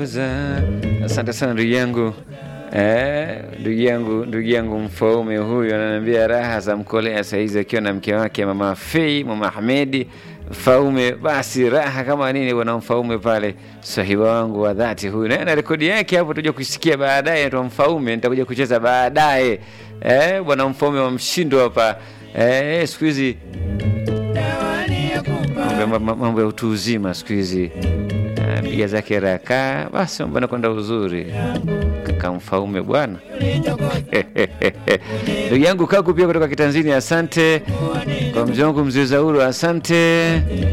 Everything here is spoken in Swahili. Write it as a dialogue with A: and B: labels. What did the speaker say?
A: kuongoza. Asante sana ndugu yangu eh, ndugu yangu ndugu yangu Mfaume huyu ananiambia raha za mkolea saizi akiwa na mke wake mama Fei, mama Ahmedi Mfaume. Basi raha kama nini bwana Mfaume pale, sahiba wangu wa dhati huyu, na na rekodi yake hapo tutakuja kusikia baadaye. Ndo Mfaume nitakuja kucheza baadaye eh, bwana Mfaume wa mshindo hapa eh, siku hizi mambo mambo ya utu uzima siku hizi piga zake raka, basi mambo anakwenda uzuri. Kaka Mfaume bwana ndugu yangu Kaku pia kutoka Kitanzini, asante kwa mzee wangu mzee Zauru, asante